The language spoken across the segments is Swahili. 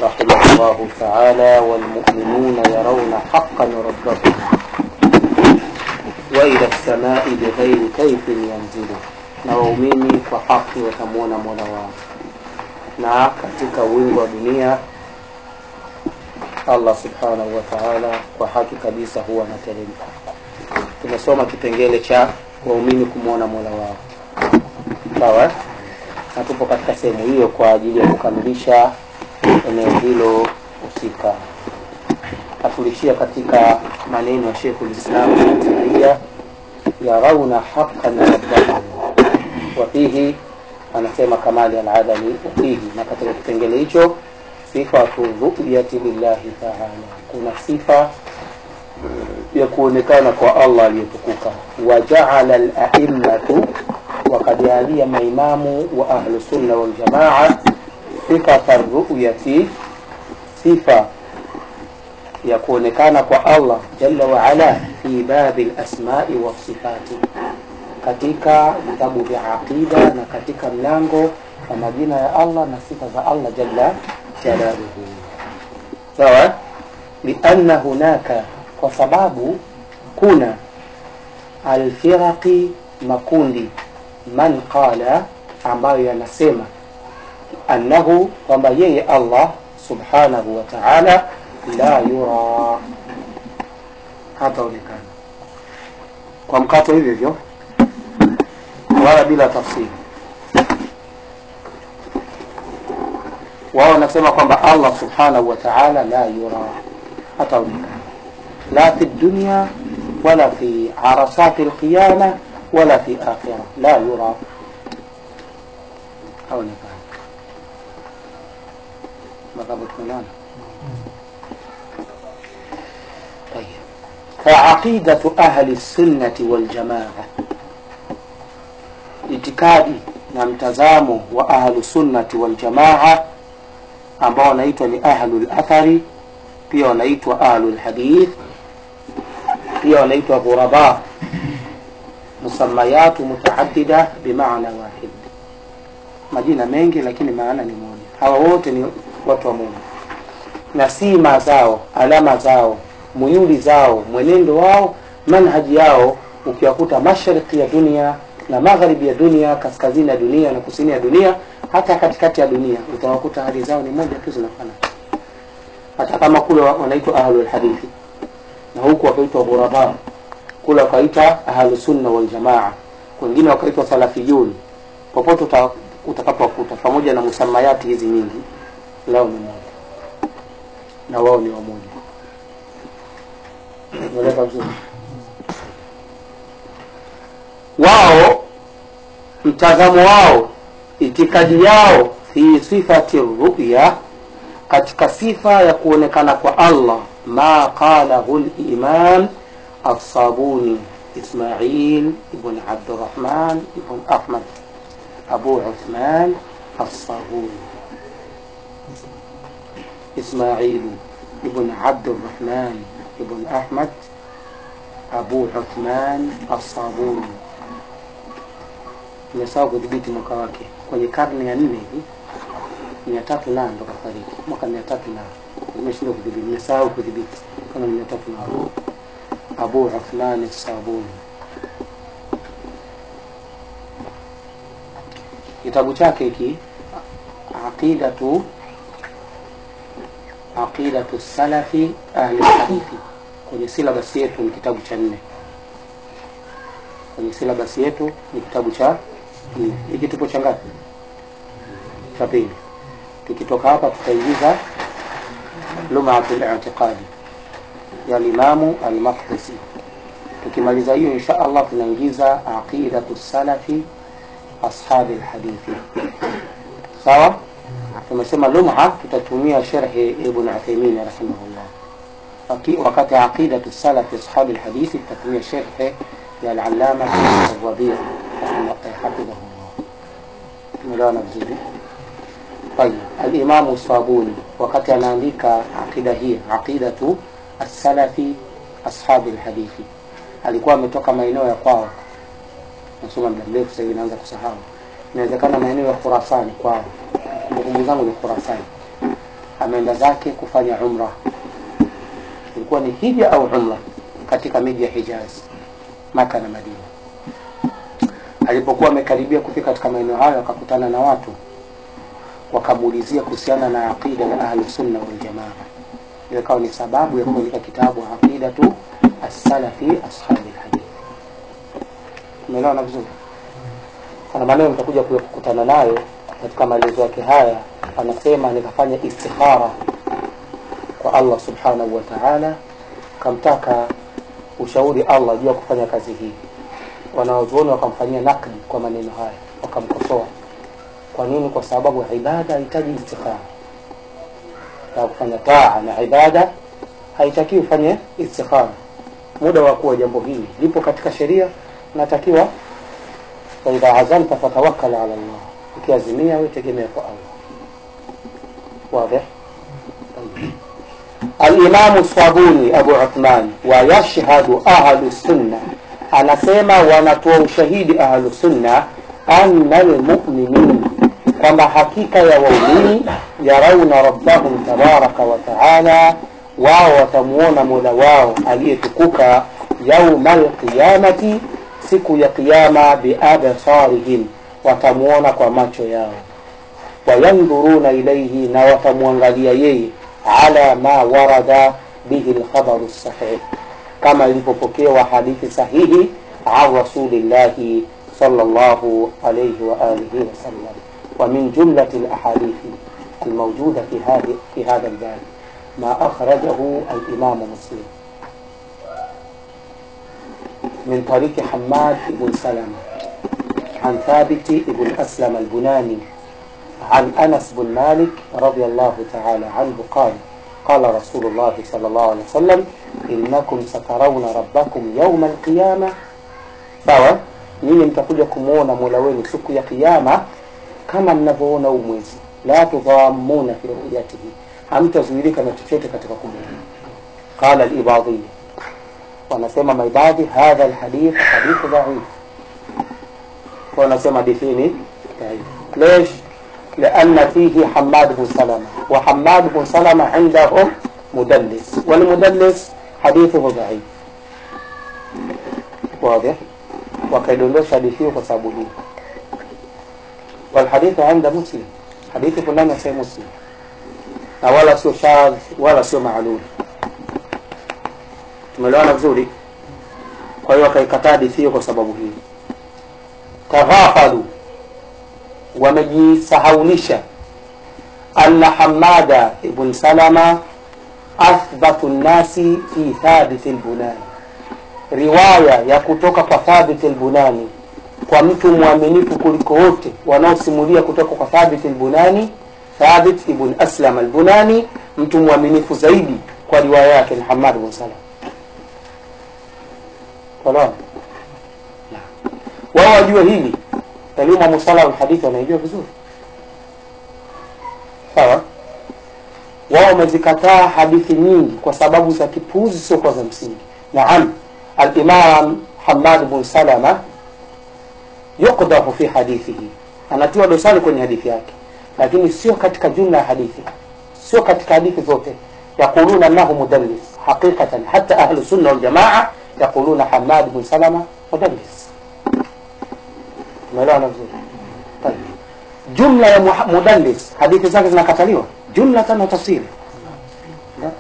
رحمه الله تعالى والمؤمنون يرون حقا ربهم وإلى السماء بغير كيف ينزل na waumini kwa haki watamwona mola wao na katika wingi wa dunia allah subhanahu wa taala kwa haki kabisa huwa anateremka tumesoma kipengele cha waumini kumwona mola wao sawa na tupo katika sehemu hiyo kwa ajili ya kukamilisha eneo hilo husika atulishia katika maneno ya shekhu lislamu ibn taimia yarauna haqan rabbahum wafihi anasema kamali aladami wafihi na katika kipengele hicho sifatu ruyati lillahi taala kuna sifa ya kuonekana kwa allah aliyetukuka wajaala laimatu wakajalia maimamu wa ahlusunna waljamaa sifata ruyati sifa ya kuonekana kwa allah jalla waala fi babi lasmai wasifati katika vitabu vya aqida na katika mlango wa majina ya allah na sifa za allah jalla jalaluhu sawa lianna hunaka kwa sababu kuna alfiraqi makundi man qala ambayo yanasema annahu kwamba yeye allah subhanahu wa taala la yura hataonekana kwa mkato hivyo hivyo wala bila tafsiri wao wanasema kwamba allah subhanahu wa taala la yura hataonekana la fi dunya wala fi arasati lqiyama wala fi akhira la yura haonekana madhabu tumeelewana طيب فعقيدة أهل السنة والجماعة itikadi na mtazamo wa ahlusunnati waljamaa ambao wanaitwa ni ahlulathari pia wanaitwa ahlulhadith pia wanaitwa ghuraba musamayatu mutaadida bimaana wahid majina mengi lakini maana ni moja hawa wote ni watu wa mungu na sima zao alama zao muyuli zao mwenendo wao manhaji yao ukiwakuta mashariki ya dunia na magharibi ya dunia kaskazini ya dunia na kusini ya dunia hata katikati ya dunia utawakuta hali zao ni moja tu zinafanana hata kama kule wanaitwa ahlulhadithi na huku wakaitwa ghuraba kule wakaita ahlusunna waljamaa wengine wakaitwa salafiyun popote uta, utakapowakuta pamoja na musamayati hizi nyingi lao ni moja na wao ni wamoja umeeleka vizuri wao mtazamo wao itikadi yao fi sifati ruya katika sifa ya kuonekana kwa allah ma qalahu limam الصابوني إسماعيل ابن عبد الرحمن ابن أحمد أبو عثمان الصابوني إسماعيل ابن عبد الرحمن ابن أحمد أبو عثمان الصابوني nimesahau kudhibiti mwaka wake kwenye karne ya nne hivi mia tatu na ndo kafariki mwaka mia tatu na nimeshindwa kudhibiti nimesahau kudhibiti kama mia tatu na abu uthmani sabuni kitabu chake hiki aqidatu aqidatu salafi ahli hadithi kwenye silabasi yetu ni kitabu cha nne kwenye silabasi yetu ni kitabu cha nne hiki tupo cha ngapi cha pili tukitoka hapa tutaingiza lumatu litiqadi ya limamu almaqdisi tukimaliza hiyo insha allah tunaingiza aqidatu salafi ashabi lhadithi sawa tumesema lumha tutatumia sherhi ibn uthaimin rahimahullah wakati aqidatu salafi ashabi lhadithi tutatumia sherhi ya alalama الربيع حفظه الله tumeelewana vizuri طيب الإمام الصابوني wakati anaandika aqida hii aqidatu assalafi ashabi lhadithi alikuwa ametoka maeneo ya kwao nasoma muda mrefu sasa hivi naanza kusahau inawezekana maeneo ya khurasani kwao kumbukumbu zangu ni khurasani ameenda zake kufanya umra ilikuwa ni hija au umra katika miji ya hijaz maka na madina alipokuwa amekaribia kufika katika maeneo hayo akakutana na watu wakamuulizia kuhusiana na aqida ya ahlusunna waljamaa ile ikawa ni sababu ya kuandika kitabu aqidatu assalafi ashabi lhadith umeelewana vizuri kuna maneno mtakuja kukutana nayo katika maelezo yake haya anasema nikafanya istikhara kwa allah subhanahu wa taala kamtaka ushauri allah juu ya kufanya kazi hii wanaozuoni wakamfanyia nakdi kwa maneno haya wakamkosoa kwa nini kwa sababu ibada hahitaji istikhara ya kufanya taa na ibada haitaki ufanye istikhara muda wa kuwa jambo hili lipo katika sheria natakiwa faidha azamta fatawakkal ala llah ukiazimia we tegemea kwa allah واضح الإمام الصابوني أبو عثمان ويشهد أهل السنة anasema wanatoa ushahidi ahlu sunna anna almuminin kwamba hakika ya waumini yarauna rabbahum tabaraka wa taala wao watamuona mola wao aliyetukuka yauma alqiyamati siku ya qiyama biabsarihim watamuona kwa macho yao wayandhuruna ilaihi na watamwangalia yeye ala ma warada bihi lkhabaru sahih kama ilivyopokewa hadithi sahihi an rasulillahi sallallahu alayhi wa alihi wasallam ومن جملة الأحاديث الموجودة في هذه في هذا الباب ما أخرجه الإمام مسلم من طريق حماد بن سلمة عن ثابت بن أسلم البناني عن أنس بن مالك رضي الله تعالى عنه قال قال رسول الله صلى الله عليه وسلم إنكم سترون ربكم يوم القيامة sawa nyinyi mtakuja kumwona mola wenu siku ya kiama kama mnavyoona huu mwezi la tudhamuna fi ruyatihi hamtazuilika na chochote katika kumwona qala libadhiya wanasema maibadhi hadha lhadith hadithu dhaif wanasema hadithi ni dhaif lesh لأن فيه حماد بن سلمة وحماد بن سلمة عندهم مدلس والمدلس حديثه ضعيف واضح وكيدondosha hadithi hiyo kwa sababu hii walhadithu inda muslim hadithi fulani sai muslim na wala sio shadh wala sio maalul tumeelewana vizuri kwa hiyo wakaikataa hadithi hiyo kwa sababu hii taghafalu wamejisahaulisha anna hamada ibn salama athbatu nnasi fi thabit lbunani riwaya ya kutoka kwa thabit lbunani kwa mtu mwaminifu kuliko wote wanaosimulia kutoka kwa thabit lbunani thabit ibn aslam albunani mtu mwaminifu zaidi kwa riwaya yake ni hamad bn salam salamu wao wajue hili elimu ya musala alhadithi wanaijua vizuri sawa wao wamezikataa hadithi nyingi kwa sababu za kipuuzi siokuwa za msingi naam alimam hamad bn salama yukdahu fi hadithihi anatiwa dosari kwenye hadithi yake lakini sio katika jumla ya hadithi sio katika hadithi zote yaquluna annahu mudallis haqiqatan hata ahlu sunna waljamaa yaquluna hamad bn salama mudallis umeelewana vizuri طيب jumla ya muha- mudallis hadithi zake zinakataliwa jumlatan wa tafsili لا.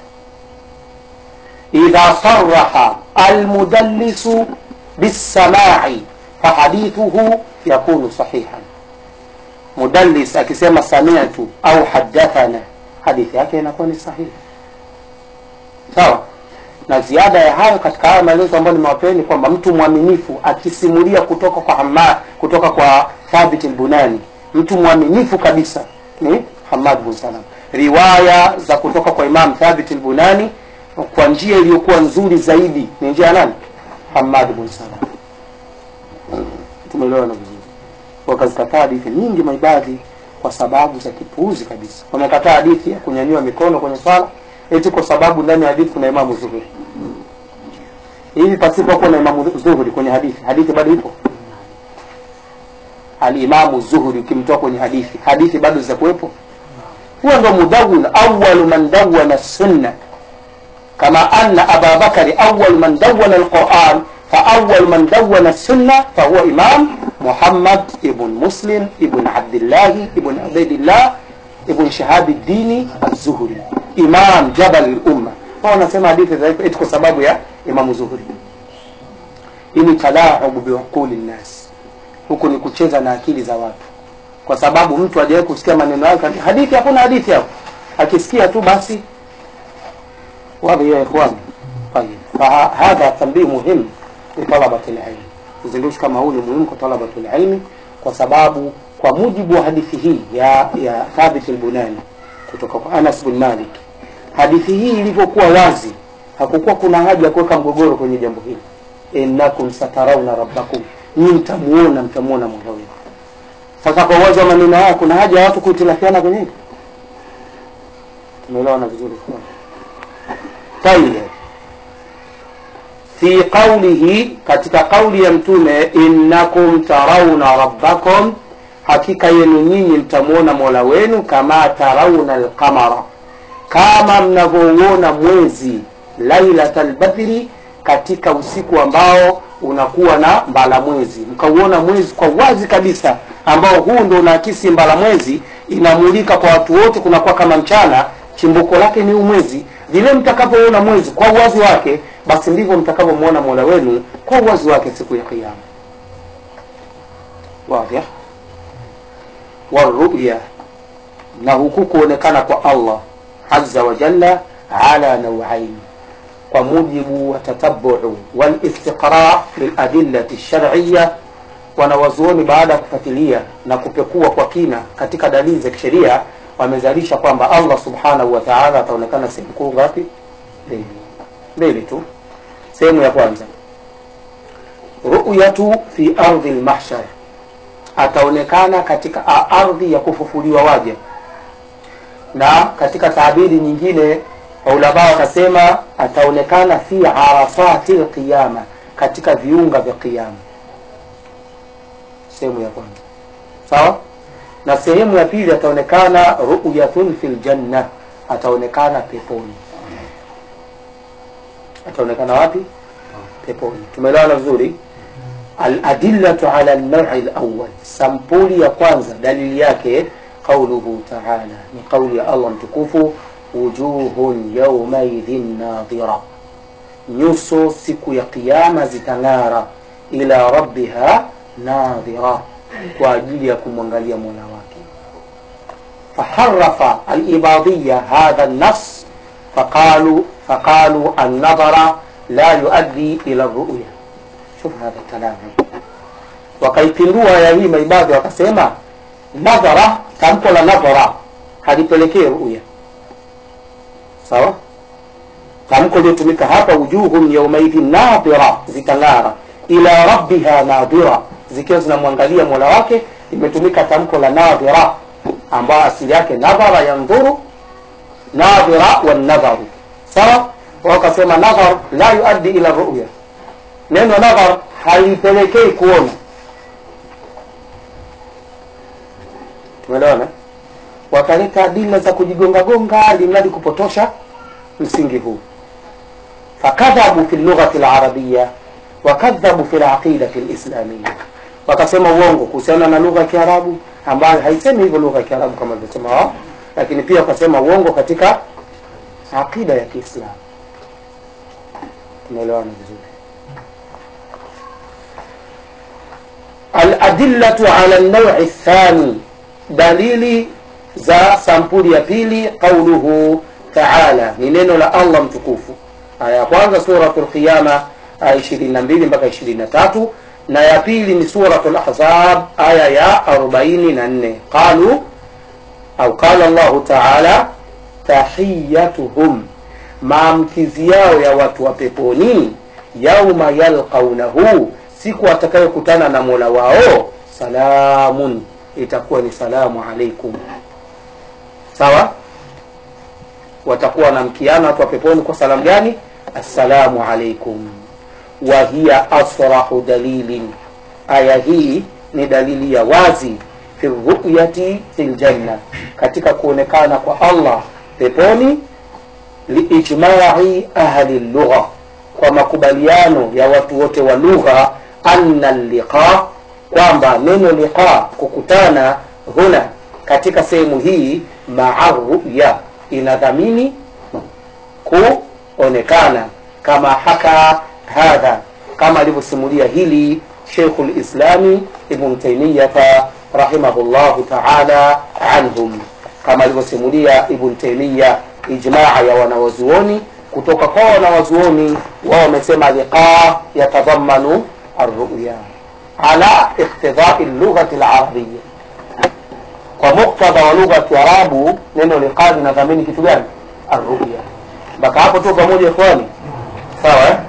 إذا صرح المدلس بالسماع فحديثه يكون صحيحا مدلس akisema sami'tu au hadathana hadithi yake inakuwa ni sahihi sawa na ziada ya hayo katika haya maelezo ambayo nimewapeni kwamba mtu mwaminifu akisimulia kutoka kwa Hamad, kutoka kwa Thabit al-Bunani mtu mwaminifu kabisa ni Hamad bin Salam riwaya za kutoka kwa Imam Thabit al-Bunani kwa njia iliyokuwa nzuri zaidi ni njia ya nani Hamad bin Salam tumeelewana vizuri wakazikataa hadithi nyingi maibadhi kwa sababu za kipuuzi kabisa wamekataa hadithi ya kunyanyua mikono kwenye swala eti kwa sababu ndani ya hadithi kuna imamu zuhuri hivi pasipokuwa na imamu zuhuri kwenye hadithi hadithi bado ipo alimamu zuhuri ukimtoa kwenye hadithi hadithi bado zitakuwepo huwa ndo mudawin awalu man dawana sunna kama anna aba bakari awal man dawana alquran فأول من دون السنة فهو إمام محمد ابن مسلم ابن عبد الله ابن عبيد الله ابن شهاب الدين الزهري إمام جبل الأمة هو نسمع حديث ذلك eti kwa sababu ya Imam Zuhri hii ni talaubu biuquli nnas huku ni kucheza na akili za watu kwa sababu mtu hajawahi kusikia maneno yake hadithi hakuna hadithi hapo akisikia tu basi wadhi ya ikhwani طيب فهذا تنبيه مهم لطلبة العلم uzindushi kama huu ni muhimu kwa talabatul ilmi kwa sababu kwa mujibu wa hadithi hii ya ya Thabit al-Bunani kutoka kwa Anas bin Malik hadithi hii ilivyokuwa wazi hakukuwa kuna haja ya kuweka mgogoro kwenye jambo hili innakum satarawna rabbakum nyinyi mtamuona mtamuona Mola wenu sasa kwa uwazi wa maneno haya kuna haja ya watu kuitilafiana kwenye hili tumeelewana vizuri tayeb fi qaulihi katika kauli ya mtume innakum tarauna rabbakum hakika yenu nyinyi mtamwona mola wenu kama tarauna alqamara kama mnavyouona mwezi lailata lbadri katika usiku ambao unakuwa na mbala mwezi mkauona mwezi kwa wazi kabisa ambao huu ndo unaakisi mbala mwezi inamulika kwa watu wote kunakuwa kama mchana chimbuko lake ni umwezi vile mtakavyoona mwezi kwa uwazi wake basi ndivyo mtakavyomwona mola wenu kwa uwazi wake siku ya kiama wadhih waruya na huku kuonekana kwa allah aza wa jalla ala nauain kwa mujibu wa tatabuu walistiqra liladillati lshariya wanawazuoni baada ya kufuatilia na kupekua kwa kina katika dalili za kisheria wamezalisha kwamba allah subhanahu wa taala ataonekana sehemu kuu ngapi mbili mbili tu sehemu ya kwanza ruyatu fi ardhi lmahshar ataonekana katika ardhi ya kufufuliwa waja na katika taabiri nyingine ulama wakasema ataonekana fi arafati lqiyama katika viunga vya qiyama sehemu ya kwanza sawa na sehemu ya pili ataonekana ruyatun fi ljanna ataonekana peponi ataonekana wapi peponi tumeelewana vizuri aladillatu ala lnaui lawal sampuli ya kwanza dalili yake qauluhu taala ni qauli ya allah mtukufu wujuhun yaumaidhin nadhira nyuso siku ya qiama zitang'ara ila rabbiha nadhira kwa ajili ya kumwangalia mola wake faharafa alibadhiya hadha nnas faqalu faqalu annadhara la yuaddi ila ruya shuf hadha kalamu wakaipindua ya hii maibadhi wakasema nadhara tamko la nadhara halipelekee ruya sawa tamko liotumika hapa wujuhum yaumaidhin nadhira zitang'ara ila rabbiha nadhira zikiwa zinamwangalia mola wake imetumika tamko la nadhira ambayo asili yake nadhara yandhuru nadhira wanadharu sawa wakasema nadhar la yuaddi ila ruya neno nadhar halipelekei kuona tumeelewana wakaleta adila za kujigongagonga limradi kupotosha msingi huu fakadhabu fi lughati larabiya wakadhabu fi laqidati lislamiya wakasema uongo kuhusiana na lugha ya kiarabu ambayo haisemi hivyo lugha ya kiarabu kama alivyosema wao lakini pia wakasema uongo katika aqida ya kiislamu tumeelewana vizuri aladillatu ala naui thani dalili za sampuli ya pili qauluhu taala ni neno la allah mtukufu aya ya kwanza suratu lqiyama aya ishirini na mbili mpaka ishirini na tatu na ya pili ni suratu lahzab aya ya arobaini na nne qalu au qala llahu taala tahiyatuhum maamkizi yao ya watu wa peponi yauma yalqaunahu siku watakayokutana na mola wao salamun itakuwa ni salamu alaikum sawa watakuwa wanamkiana watu wa peponi kwa salamu gani assalamu alaikum wa hiya asrahu dalilin aya hii ni dalili ya wazi fi ruyati fi ljanna katika kuonekana kwa allah peponi liijmai ahli lugha kwa makubaliano ya watu wote wa lugha anna liqa kwamba neno liqa kukutana huna katika sehemu hii maa ruya inadhamini kuonekana kama haka hadha kama alivyosimulia hili sheikhu lislami ibn taimiyata rahimahullahu taala anhum kama alivyosimulia ibn taimiya ijmaa ya wanawazuoni kutoka kwa wanawazuoni wao wamesema liqa yatadhamanu arruya ala iktidai lughati larabia kwa muktadha wa lugha ya kiarabu neno liqa linadhamini kitu gani arruya mpaka hapo tu pamoja ikhwani sawa eh?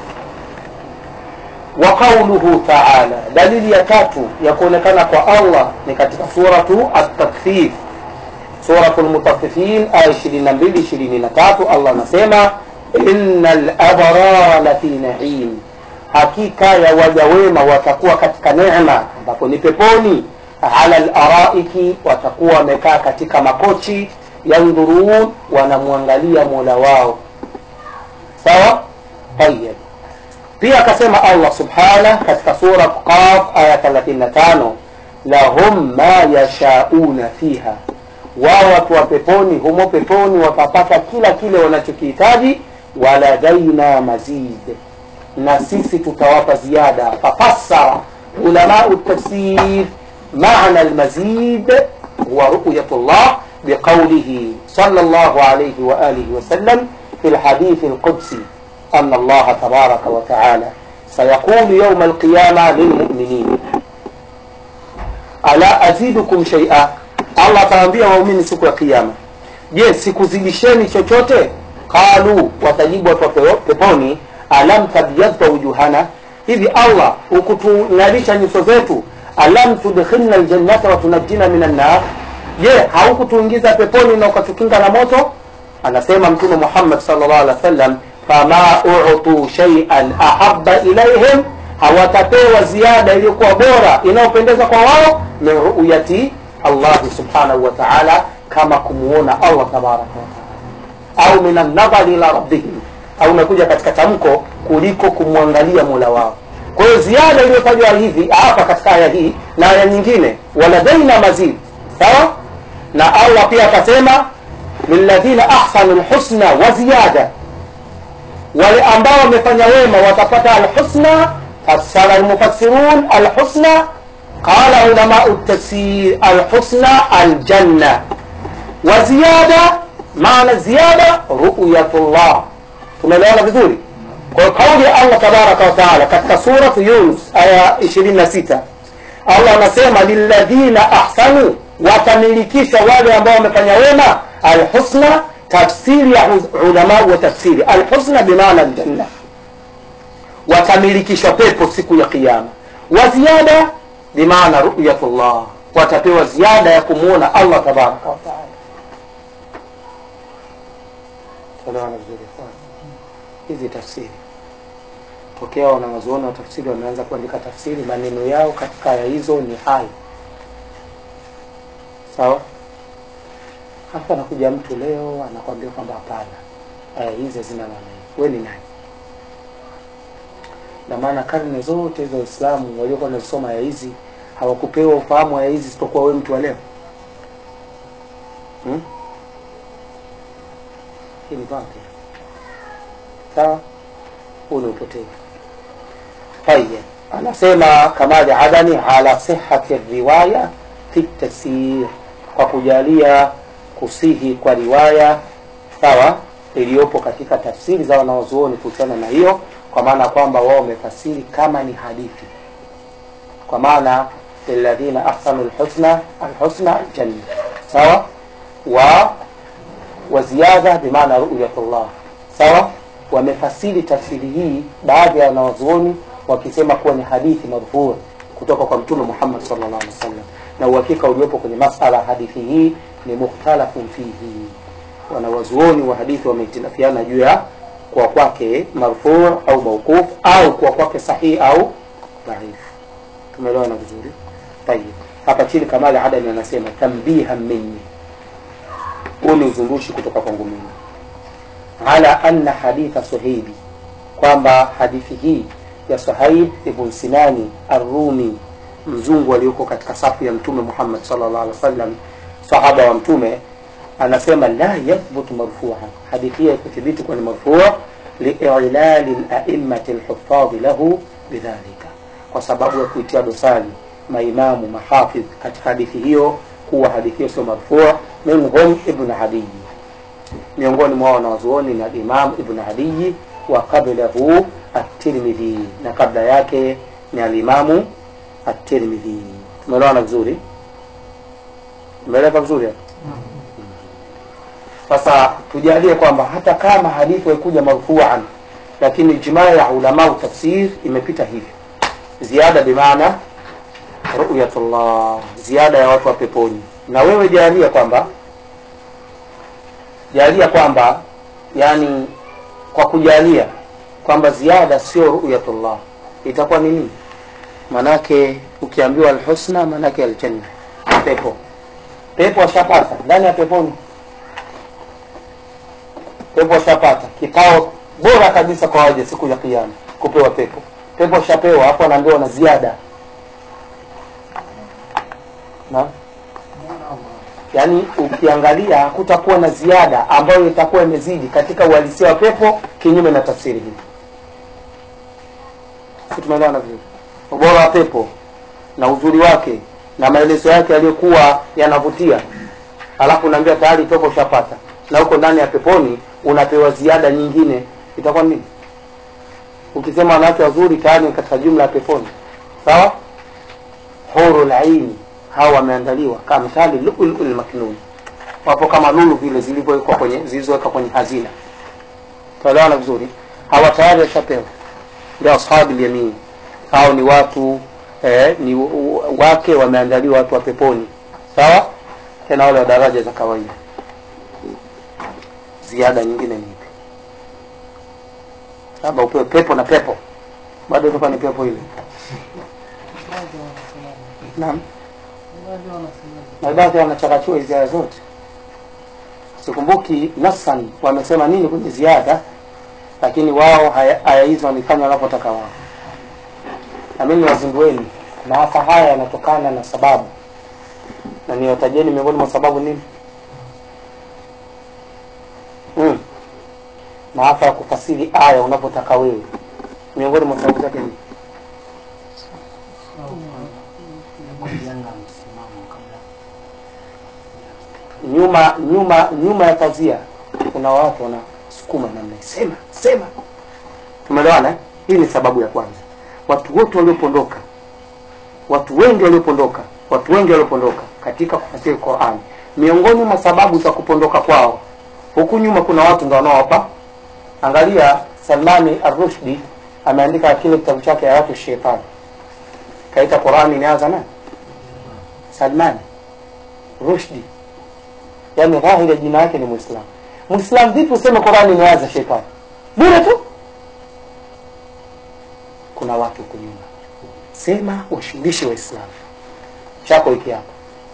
wa qauluhu taala dalili ya tatu ya kuonekana kwa allah ni katika suratu at-takfif suratu lmutaffifin aya 22 23 allah anasema inna labrara lafi naim hakika ya waja wema watakuwa katika neema ambapo ni peponi ala laraiki watakuwa wamekaa katika makochi yandhurun wanamwangalia mola wao sawa tayib pia akasema allah subhanah katika sura qaf aya 35 lahum ma yashauna fiha wao watu wa peponi humo peponi watapata kila kile wanachokihitaji waladaina mazid na sisi tutawapa ziada fafassara ulamau tafsir معنى المزيد هو رؤية الله بقوله صلى الله عليه وآله وسلم في الحديث القدسي أن الله تبارك وتعالى سيقول يوم القيامة للمؤمنين ألا أزيدكم شيئا Allah atawaambia waumini siku ya kiyama je sikuzidisheni chochote qalu watajibu watu wa peponi alam tabyadha wujuhana hivi allah ukutung'arisha nyuso zetu alam tudkhilna ljannata watunajjina min annar je haukutuingiza peponi na ukatukinga na moto anasema mtume muhammad sallallahu alaihi wasallam fama utu shay'an ahabba ilaihim hawatapewa ziada iliyokuwa bora inayopendeza kwa wao min ruyati allahi subhanahu wa taala kama kumuona allah tabaraka wataala au min annadhari ila rabbihim au unakuja katika tamko kuliko kumwangalia mola wao kwa hiyo ziada iliyotajwa hivi hapa katika aya hii na aya nyingine waladaina mazid sawa na allah pia akasema lilladhina ahsanu lhusna wa ziyada wale ambao wamefanya wema watapata alhusna fassara almufassirun alhusna qala ulamau tafsir alhusna aljanna wa ziyada maana ziyada ruyatullah tumeelewana vizuri kwa kauli ya allah tabaraka wataala katika suratu yunus aya 26 allah anasema lilladhina ahsanu watamilikishwa wale ambao wamefanya wema alhusna tafsiri ya ulamau wa tafsiri alhusna bimaana aljanna watamilikishwa pepo siku ya qiama wa ziada bimaana ruyatullah watapewa ziada ya kumwona allah tabaraka wataala tuelewana vizuri hizi tafsiri tokea wanawazuoni wa tafsiri wameanza kuandika tafsiri maneno yao katika aya hizo ni hai sawa hapa anakuja mtu leo anakwambia kwamba hapana aya hizi hazina maana hii we ni nani na maana karne zote za waislamu waliokuwa wanazisoma aya hizi hawakupewa ufahamu aya hizi isipokuwa we mtu wa leo hmm? hii ni batil sawa huu ni upotevu tayib anasema kamali adani ala sihati riwaya fi tafsir kwa kujalia kusihi kwa riwaya sawa iliyopo katika tafsiri za wanaozuoni kuhusiana na hiyo kwa maana kwamba wao wamefasiri kama ni hadithi kwa maana lilladhina ahsanu lhusna alhusna aljanna sawa wa wa ziyada bimaana ruyatullah sawa wamefasiri tafsiri hii baadhi ya wanawazuoni wakisema kuwa ni hadithi marfuu kutoka kwa mtume muhammad sallallahu alaihi wasallam na uhakika uliopo kwenye masala ya hadithi hii ni mukhtalafun fihi wanawazuoni wa hadithi wamehitilafiana juu ya kuwa kwake marfuu au mauquf au kuwa kwake sahihi au dhaif tumeelewana vizuri tayib hapa chini kamali adani anasema tambiha minni huu ni uzungushi kutoka kwangu mimi ala anna haditha suhaibi kwamba hadithi hii ya suhaib ibn sinani arrumi mzungu aliyoko katika safu ya mtume muhammad sallallahu alaihi wasallam sahaba wa mtume anasema la yathbutu marfuan hadithi hiyo ikuthibiti kuwa ni marfua liilali laimati lhufadhi lahu bidhalika kwa sababu ya kuitia dosari maimamu mahafidh katika hadithi hiyo kuwa hadithi hiyo sio marfua minhum ibn adiyi miongoni mwa wanawazuoni ni alimam ibn adiyi wa qablahu at-tirmidhi na kabla yake ni alimamu at-tirmidhi tumeelewana vizuri tumeeleka vizuri hapo sasa tujalie kwamba hata kama hadithi haikuja marfuan lakini ijmaa ya ulama tafsir imepita hivyo ziada bimaana ruyatullah ziada ya watu wa peponi na wewe jalia kwamba jalia kwamba yani kwa kujalia kwamba ziada sio ruyatullah itakuwa nini manake ukiambiwa alhusna manake aljanna pepo pepo ashapata ndani ya peponi pepo ashapata kikao bora kabisa kwa waja siku ya kiyama kupewa pepo pepo ashapewa hapo anaambiwa na ziada na yaani ukiangalia hakutakuwa na ziada ambayo itakuwa imezidi katika uhalisia wa pepo kinyume na tafsiri hii si tumeelewana vizuri ubora wa pepo na uzuri wake na maelezo yake yaliyokuwa yanavutia alafu unaambia tayari pepo ushapata na huko ndani ya peponi unapewa ziada nyingine itakuwa nini ukisema wanawake wazuri tayari ni katika jumla ya peponi sawa hurul aini hawa wameandaliwa kamthali lulul maknun wapo kama lulu vile zilivyowekwa kwenye zilizowekwa kwenye hazina tuelewana vizuri hawa tayari washapewa ndio ashabi yamin hao ni watu eh, ni wake wameandaliwa watu wa peponi sawa tena wale wa daraja za kawaida ziada nyingine ni ipi labda upewe pepo na pepo bado itakuwa ni pepo ile naam na baadhi wanachakachua hizi aya zote sikumbuki nasan wamesema nini kwenye ziada lakini wao haya aya hizo wamefanya wanavyotaka wao na mimi wazindueni maafa haya yanatokana na sababu na niwatajeni miongoni mwa sababu nini mm. maafa ya kufasiri aya unavyotaka wewe miongoni mwa sababu zake ni nyuma nyuma nyuma ya pazia kuna watu wanasukuma namna sema sema tumeelewana eh? hii ni sababu ya kwanza watu wote waliopondoka watu wengi waliopondoka watu wengi waliopondoka katika kufasiri Qur'an miongoni mwa sababu za kupondoka kwao huku nyuma kuna watu ndio wanaowapa angalia Salmani Ar-Rushdi ameandika kile kitabu chake ya watu shetani kaita Qur'ani inaanza na Salmani Rushdi yani dhahiri jina yake ni Muislamu Muislamu vipi useme Qur'ani inaanza shetani bure tu kuna watu huko nyuma sema washughulishe waislamu chako hiki hapa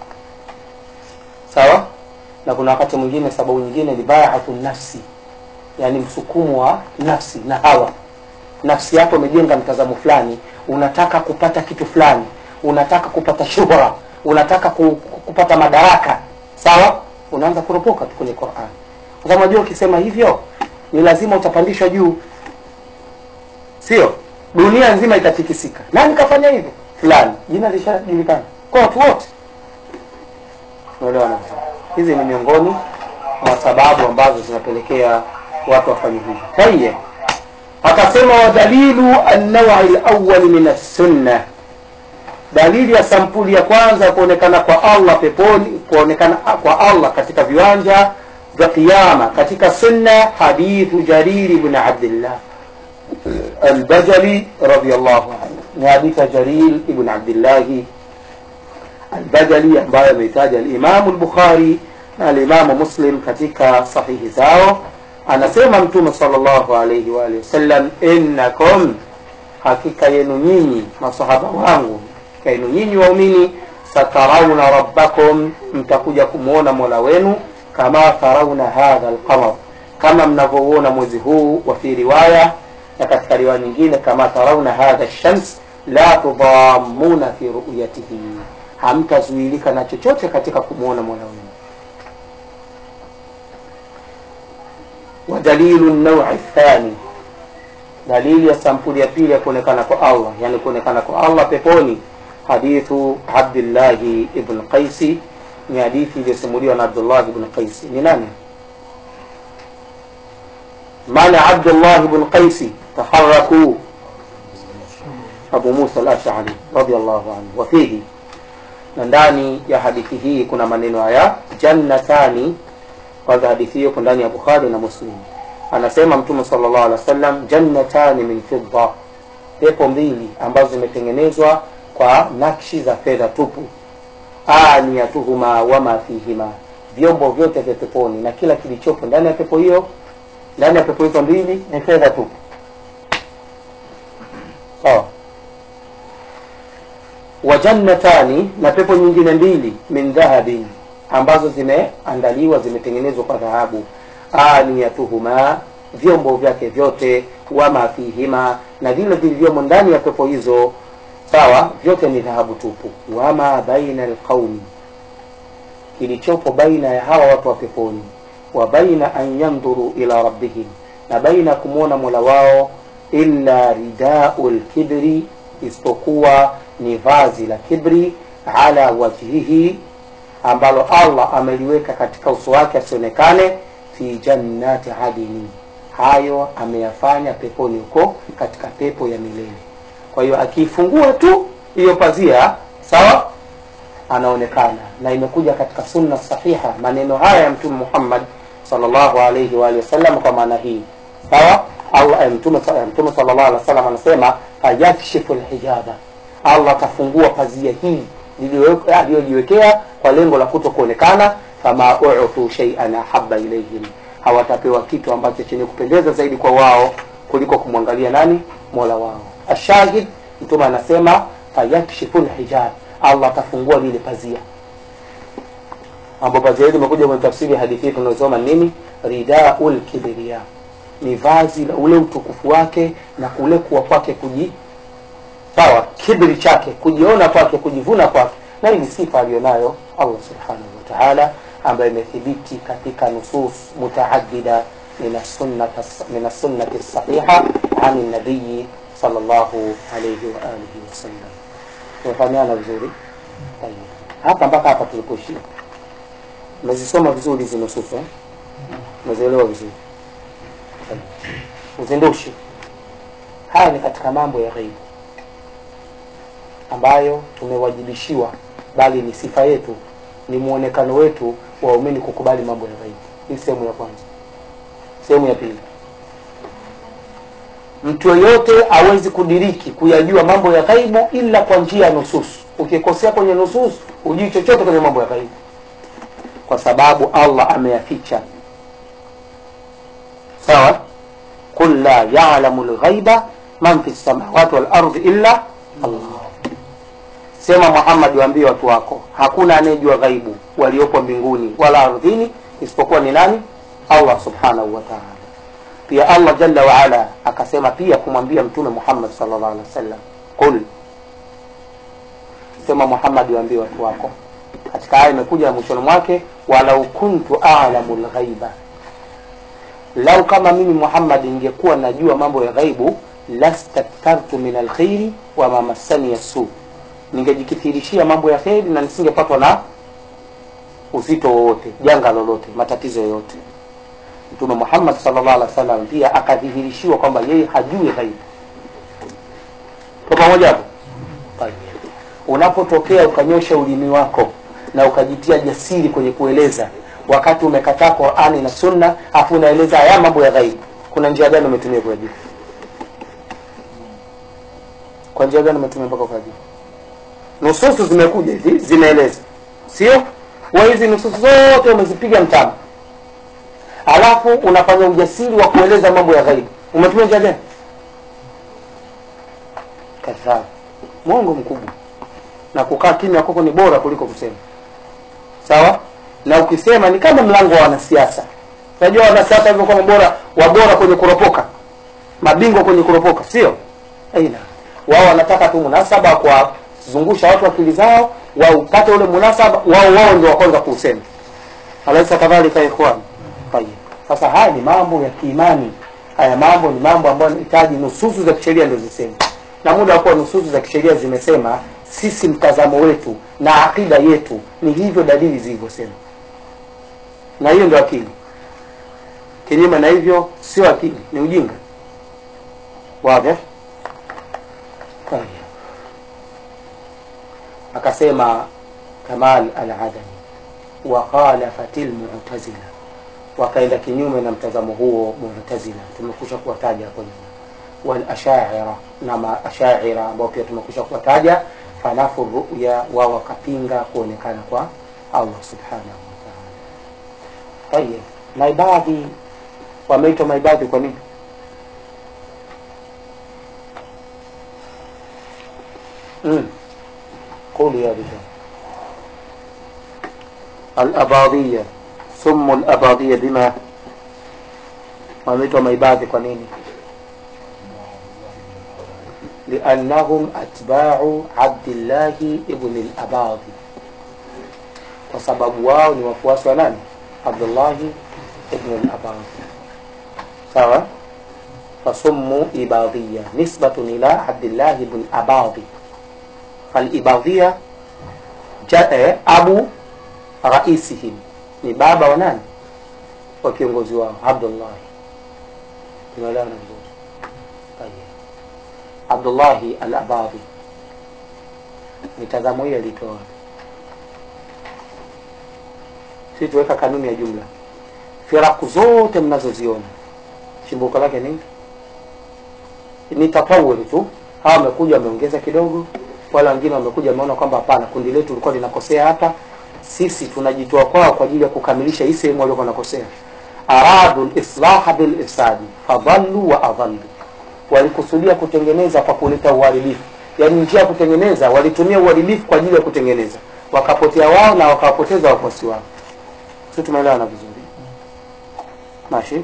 sawa na kuna wakati mwingine sababu nyingine ni baatu nafsi yani msukumo wa nafsi na hawa nafsi yako imejenga mtazamo fulani unataka kupata kitu fulani unataka kupata shuhra unataka ku, kupata madaraka sawa unaanza kuropoka tu kwenye Qur'an kwa sababu unajua ukisema hivyo ni lazima utapandishwa juu sio dunia nzima itatikisika nani kafanya hivyo fulani jina lishajulikana kwa watu wote unaelewana hizi ni miongoni mwa sababu ambazo zinapelekea watu wafanye hivyo tayeb akasema wadalilu an-naw'i al-awwal min as-sunnah dalili ya sampuli ya kwanza kuonekana kwa Allah peponi kuonekana kwa Allah katika viwanja vya kiyama katika sunna hadithu jarir ibn abdullah البجلي رضي الله عنه حديث جرير ابن عبد الله البجلي ambaye ameitaja al-Imam al-Bukhari na al-Imam Muslim katika sahihi zao anasema mtume sallallahu alayhi wa alihi wasallam innakum hakika yenu nyinyi masahaba wangu hakika yenu nyinyi waumini satarauna rabbakum mtakuja kumwona mola wenu kama tarauna hadha lqamar kama mnavyouona mwezi huu wa fi riwaya na katika riwaya nyingine kama tarauna hadha shams la tudhamuna fi ruyatihi hamtazuilika na chochote katika kumwona mola wenu wadalilu naui thani dalili ya sampuli ya pili ya kuonekana kwa allah yani kuonekana kwa allah peponi hadithu abdillahi ibn qaisi ni hadithi iliyosimuliwa na abdullah ibn qaisi ni nani maana abdullah ibn qaisi taharakuu abu musa al-ash'ari radiyallahu anhu wafihi na ndani ya hadithi hii kuna maneno haya jannatani kwanza hadithi hiyo ndani ya bukhari na muslim anasema mtume sallallahu alaihi wasallam jannatani min fidda pepo mbili ambazo zimetengenezwa kwa nakshi za fedha tupu aniyatuhuma wama fihima vyombo vyote vya peponi na kila kilichopo ndani ya pepo hiyo ndani ya pepo hizo mbili ni fedha tupu sawa wa jannatani na pepo nyingine mbili min dhahabin ambazo zimeandaliwa zimetengenezwa kwa dhahabu aniyatuhuma vyombo vyake vyote wama fihima na vile vilivyomo ndani ya pepo hizo sawa vyote ni dhahabu tupu wama baina alqaumi kilichopo baina ya hawa watu wa peponi wa baina an yandhuru ila rabbihim na baina ya kumwona mola wao illa ridau lkibri isipokuwa ni vazi la kibri ala wajhihi ambalo allah ameliweka katika uso wake asionekane fi jannati adini hayo ameyafanya peponi huko katika pepo ya milele kwa hiyo akiifungua tu hiyo pazia sawa anaonekana na imekuja katika sunna sahiha maneno haya ya mtume muhammad salllahu alaihi waalihi wasallam kwa maana hii sawa allah mtume mtume salllah alih wasallam anasema fayakshifu lhijaba allah atafungua pazia hii aliyojiwekea kwa lengo la kuto kuonekana fama utu sheian ahaba ilaihim hawatapewa kitu ambacho chenye kupendeza zaidi kwa wao kuliko kumwangalia nani mola wao ashahid mtume anasema fayakshifu lhijab allah atafungua lile pazia ambapo pazia hili imekuja kwenye tafsiri ya hadithi hii tunayosoma nini ridau lkibiria ni vazi la ule utukufu wake na kule kuwa kwake kuji sawa kibri chake kujiona kwake kujivuna kwake na hii ni sifa aliyonayo allah subhanahu wa taala ambayo imethibiti katika nusus mutaadida min assunnati sahiha ani nabiyi salllahu alaihi waalihi wasallam tumefahamiana vizuri hapa mpaka hapa tulipoishia umezisoma vizuri hizi nususu eh? umezielewa vizuri uzindushi haya ni katika mambo ya ghaibu ambayo tumewajibishiwa bali ni sifa yetu ni muonekano wetu waumini kukubali mambo ya ghaibu hii sehemu ya kwanza sehemu ya pili mtu yoyote awezi kudiriki kuyajua mambo ya ghaibu ila kwa njia ya nususu ukikosea kwenye nususu hujui chochote kwenye mambo ya ghaibu kwa sababu allah ameyaficha sawa qul la yalamu lghaiba man fi lsamawati walardi illa allah sema muhammad waambie watu wako hakuna anayejua ghaibu waliopo mbinguni wala ardhini isipokuwa ni nani allah subhanahu wa taala pia allah jalla waala akasema pia kumwambia mtume muhammad salllah alih wa sallam qul sema muhammad waambie watu wako katika aya imekuja mwishoni mwake walau kuntu alamu lghaiba lau kama mimi muhammad ingekuwa najua mambo ya ghaibu lastakthartu min alkhairi wama massani yasu ningejikithirishia mambo ya kheri na nisingepatwa na uzito wowote janga lolote matatizo yoyote mtume muhammad salllah alih wa sallam pia akadhihirishiwa kwamba yeye hajui ghaibu kwa pamoja hapo unapotokea ukanyosha ulimi wako na ukajitia jasiri kwenye kueleza wakati umekataa qurani na sunna afu unaeleza haya mambo ya ghaibu kuna njia gani umetumia kuyajibu kwa njia gani umetumia mpaka ukajibu nususu zimekuja hivi zinaeleza sio wa hizi nususu zote umezipiga mtama alafu unafanya ujasiri wa kueleza mambo ya ghaibu umetumia njia gani kadhaa mwongo mkubwa na kukaa kimya kwako ni bora kuliko kusema sawa na ukisema ni kama mlango wa wanasiasa unajua wanasiasa hivyo kama bora wabora kwenye kuropoka mabingwa kwenye kuropoka sio aina wao wanataka tu munasaba kwa zungusha watu akili zao waupate ule munasaba wao wao ndio wa kwanza kuusema alaisa kadhalika ikhwan tayeb sasa haya ni mambo ya kiimani haya mambo ni mambo ambayo yanahitaji nususu za kisheria ndio ziseme na muda wa kuwa nususu za kisheria zimesema sisi mtazamo wetu na akida yetu ni hivyo dalili zilivyosema na hiyo ndio akili kinyume na hivyo sio akili ni ujinga wazi Tayeb. akasema kamal al-adani wa khalafat al-mu'tazila wakaenda kinyume na mtazamo huo mu'tazila tumekusha kuwataja hapo nyuma wal ashaira na maashaira ambao pia tumekusha kuwataja fanafu ruya wao wakapinga kuonekana kwa Allah subhanahu wa ta'ala tayeb maibadhi wameitwa maibadhi kwa nini mm. قولوا يا رجال الأباضية ثم الأباضية بما wameitwa maibadhi kwa nini liannahum atbau abdillahi ibni labadhi kwa sababu wao ni wafuasi wa nani abdullahi ibni labadhi sawa fasummu ibadhiya nisbatun ila abdillahi ibn abadhi falibadhia ja- abu raisihim ni baba wa nani wa kiongozi wao abdullahi tunaelewana vizuri Tayeb. abdullahi al abadhi mitazamo hii alitoa wapi? si tuweka kanuni ya jumla firaku zote mnazoziona chimbuko lake nini ni tatawuri tu hawa wamekuja wameongeza kidogo wala wengine wamekuja wameona kwamba hapana kundi letu lilikuwa linakosea hapa sisi tunajitoa kwao kwa ajili ya kukamilisha hii sehemu waliokuwa wanakosea aradu lislaha bilifsadi fadhallu wa adhallu walikusudia kutengeneza kwa kuleta uharibifu yaani njia ya kutengeneza walitumia uharibifu kwa ajili ya kutengeneza wakapotea wao na wakawapoteza wafuasi wao si tumeelewana vizuri mashi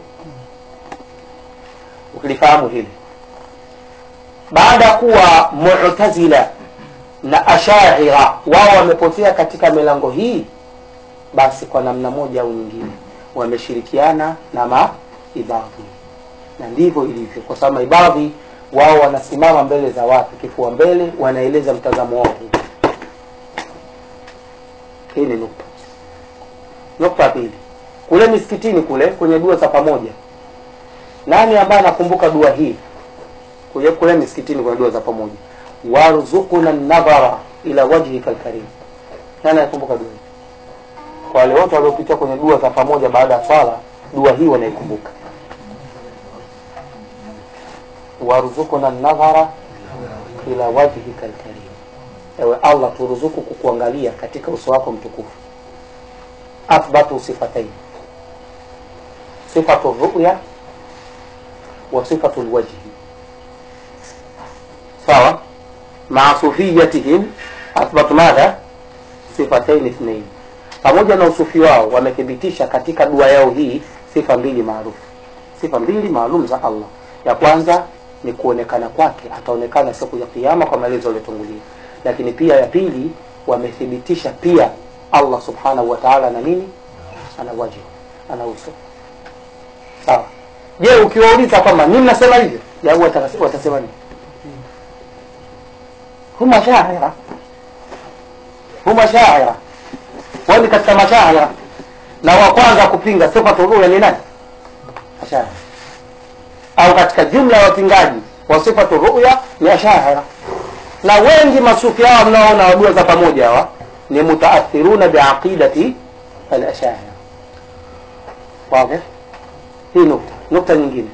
ukilifahamu hili baada ya kuwa mu'tazila na ashaira wao wamepotea katika milango hii basi kwa namna moja au nyingine wameshirikiana na maibadhi na ndivyo ilivyo kwa sababu maibadhi wao wanasimama mbele za watu kifua mbele wanaeleza mtazamo wao huu hii ni nukta nukta ya pili kule misikitini kule kwenye dua za pamoja nani ambaye anakumbuka dua hii kule kule misikitini kuna dua za pamoja warzuquna nadhara ila wajhika alkarim nani anakumbuka dua hii kwa wale wote waliopitia kwenye dua za pamoja baada ya swala dua hii wanaikumbuka warzuquna nadhara ila wajhika alkarim ewe allah turuzuku kukuangalia katika uso wako mtukufu athbatu sifatain sifatu ruya wa sifatu lwajhi sawa maa sufiyatihim athbatu madha sifatain ithnain pamoja na usufi wao wamethibitisha katika dua yao hii sifa mbili maarufu sifa mbili maalum za allah ya kwanza ni kuonekana kwake ataonekana siku ya kiama kwa maelezo yaliyotangulia lakini pia ya pili wamethibitisha pia allah subhanahu wa taala ana nini ana wajhu ana uso sawa je ukiwauliza kwamba nini nasema hivyo jawabu wataka- watasema nini huma shaira huma shaira wao ni katika mashaira na wa kwanza kupinga sifatu ruya ni nani ashaira au katika jumla ya wapingaji wa sifatu ruya ni ashaira na wengi masufi hao mnaoona wadua za pamoja hawa ni mutaathiruna biaqidati alashaira wazi hii nukta nukta nyingine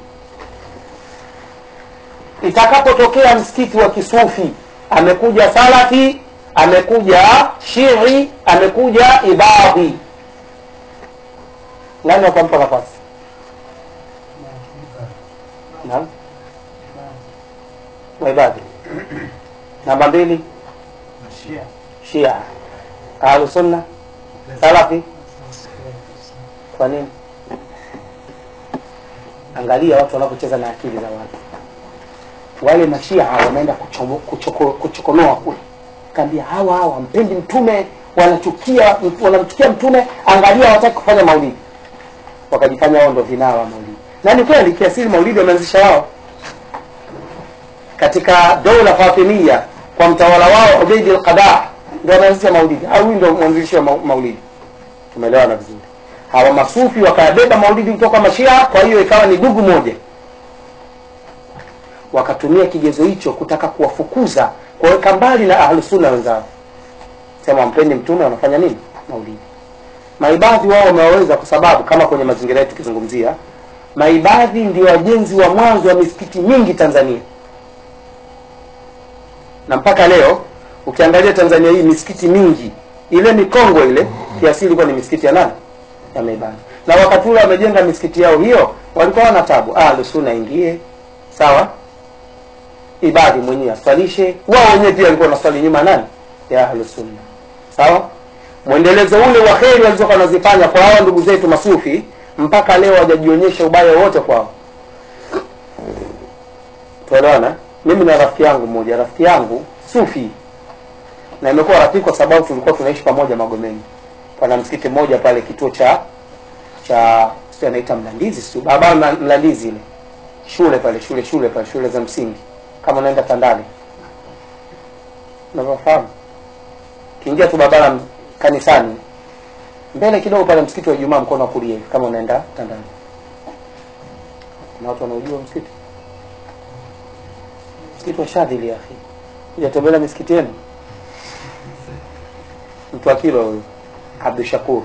itakapotokea msikiti wa kisufi amekuja salafi amekuja shii amekuja ibadhi nani wakampa nafasi naam waibadhi namba mbili Mashia. shia ahlu sunna salafi kwa nini angalia watu wanapocheza na akili za watu wale mashia wameenda kuchomo- kuchoko- kuchokonoa kule kaambia hawa hawa wampendi mtume wanachukia wanamchukia mtume angalia hawataki kufanya maulidi wakajifanya wao ndo vinara wa maulidi na ni kweli kiasili maulidi wameanzisha wao katika dola fatimia kwa mtawala wao ubeidi lqadaa ndo wameanzisha maulidi au huyu ndo mwanzilishi wa mau- maulidi tumeelewana vizuri hawa masufi wakayabeba maulidi kutoka mashia kwa hiyo ikawa ni dugu moja wakatumia kigezo hicho kutaka kuwafukuza kuwaweka mbali na ahlusunna wenzao sema wampendi mtume wanafanya nini maulidi maibadhi wao wamewaweza kwa sababu kama kwenye mazingira yetu tukizungumzia maibadhi ndio wajenzi wa mwanzo wa misikiti mingi tanzania na mpaka leo ukiangalia tanzania hii misikiti mingi ile mikongwe ile kiasili ilikuwa ni misikiti ya nani ya maibadhi na wakati ule wamejenga misikiti yao hiyo walikuwa wana tabu ahlusunna ingie sawa ibadhi mwenyewe aswalishe wao wenyewe pia walikuwa wanaswali nyuma nani ya ahlusunna sawa mwendelezo ule wa kheri walizokuwa wanazifanya kwa hawa ndugu zetu masufi mpaka leo hawajajionyesha ubaya wote kwao tuelewana mimi na rafiki yangu mmoja rafiki yangu sufi na imekuwa rafiki kwa sababu tulikuwa tunaishi pamoja magomeni pana msikiti mmoja pale kituo cha cha sio anaita mlandizi sio baba mlandizi ile shule pale shule shule pale shule za msingi kama unaenda tandale unavyofahamu kiingia tu barabara m- kanisani mbele kidogo pale msikiti wa Ijumaa mkono wa kulia hivi kama unaenda Tandale. Kuna watu wanaojua msikiti msikiti wa Shadhili ya akhi, hujatembelea misikiti yenu? Mtu wa kilo huyo Abdul Shakur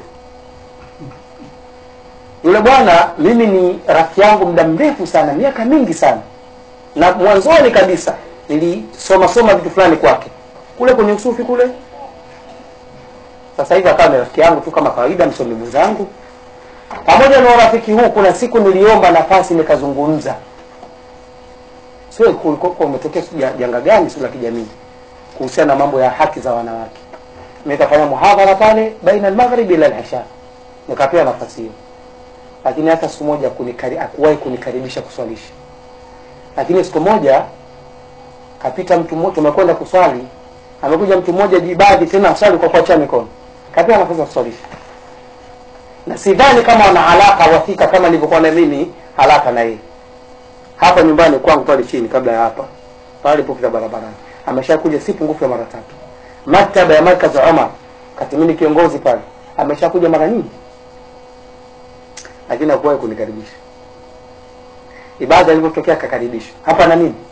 yule bwana, mimi ni rafiki yangu muda mrefu sana, miaka mingi sana, na mwanzoni kabisa nilisoma soma vitu fulani kwake kule kwenye usufi kule sasa hivi akawa ni rafiki yangu tu kama kawaida, msomi mwenzangu. Pamoja na urafiki huu, kuna siku niliomba nafasi nikazungumza, sio kulikuwa umetokea sijui ja- janga gani sio la kijamii kuhusiana na mambo ya haki za wanawake. Nikafanya muhadhara pale baina al-maghrib ila al-isha, nikapewa nafasi hiyo, lakini hata siku moja kunikari, akuwahi kunikaribisha kuswalisha. Lakini siku moja kapita mtu mmoja, tumekwenda kuswali, amekuja mtu mmoja jibadhi tena aswali kwa kuachia mikono, kapewa nafasi ya kuswalisha, na sidhani kama wana alaka wathika kama nilivyokuwa na mimi alaka na yeye hapa nyumbani kwangu pale chini, kabla ya hapa pale pokita barabarani, ameshakuja si pungufu ya mara tatu. Maktaba ya Markaz Umar, kati mimi ni kiongozi pale, ameshakuja mara nyingi, lakini hakuwahi kunikaribisha. Ibada ilipotokea akakaribishwa hapa na nini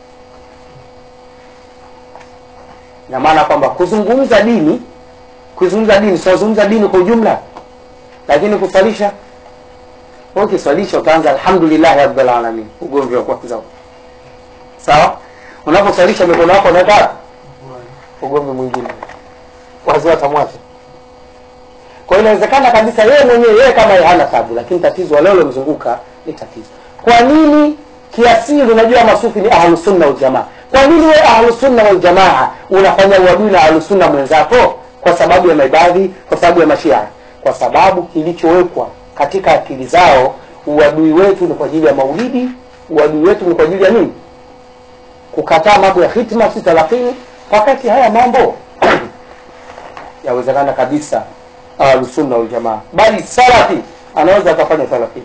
na maana kwamba kuzungumza dini kuzungumza dini tunazungumza dini kwa ujumla lakini kuswalisha wewe ukiswalisha utaanza alhamdulillah rabbil alamin ugomvi wa kwanza sawa unaposwalisha mikono yako unaweka wapi? ugomvi mwingine wazi watamwacha kwa hiyo inawezekana kabisa yeye mwenyewe yeye kama yeye hana tabu lakini tatizo wale waliomzunguka ni tatizo kwa nini kiasili unajua masufi ni ahlusunna waljamaa kwa nini wewe ahlusunna waljamaa unafanya uadui na ahlusunna mwenzako kwa sababu ya maibadhi kwa sababu ya mashia kwa sababu kilichowekwa katika akili zao uadui wetu ni kwa ajili ya maulidi uadui wetu ni kwa ajili ya nini kukataa mambo ya hitma si thelathini wakati haya mambo yawezekana kabisa ahlusunna waljamaa bali salafi anaweza akafanya thelathini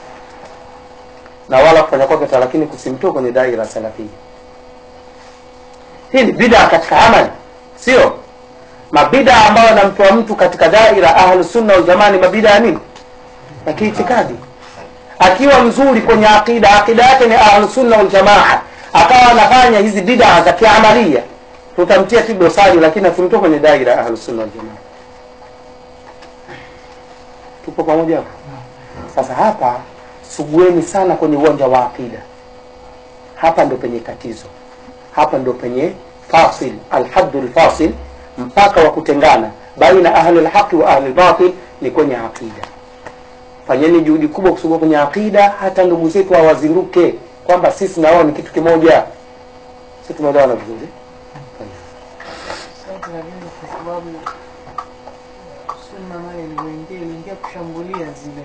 na wala kufanya kwake thelathini kusimtoa kwenye daira salafia hii ni bidaa katika amali sio mabidaa ambayo anamtoa mtu katika daira ahlusunna waljamaa ni mabidaa ya nini ya kiitikadi akiwa mzuri kwenye aqida aqida yake ni ahlusunna waljamaa akawa anafanya hizi bidaa za kiamalia tutamtia tu dosari lakini asimtoe kwenye daira ya ahlusunna waljamaa tupo pamoja hapo sasa hapa sugueni sana kwenye uwanja wa aqida hapa ndo penye tatizo hapa ndo penye fasil alhaddu lfasil mpaka wa kutengana baina ahli lhaqi wa ahli lbatil ni kwenye aqida fanyeni juhudi kubwa kusugua kwenye aqida hata ndugu zetu hawazinduke kwamba sisi na wao ni kitu kimoja si tumeelewana vizuri Sasa tunarudi kushambulia zile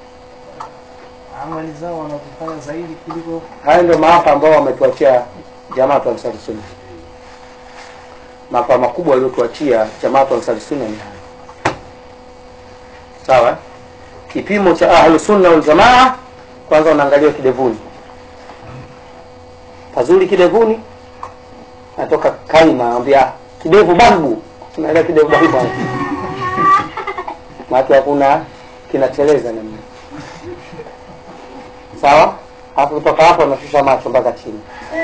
amali zao wanazofanya zaidi kuliko haya ndio maafa ambao wametuachia jamaatu ansari sunna maafa makubwa waliotuachia jamaatu ansari sunna ni haya sawa kipimo cha ahlu sunna wal jamaa kwanza unaangalia kidevuni pazuri kidevuni natoka kaima ambia kidevu balbu unaelewa kidevu balbu maake hakuna kinateleza namna sawa alafu kutoka hapo anashusha macho mpaka chini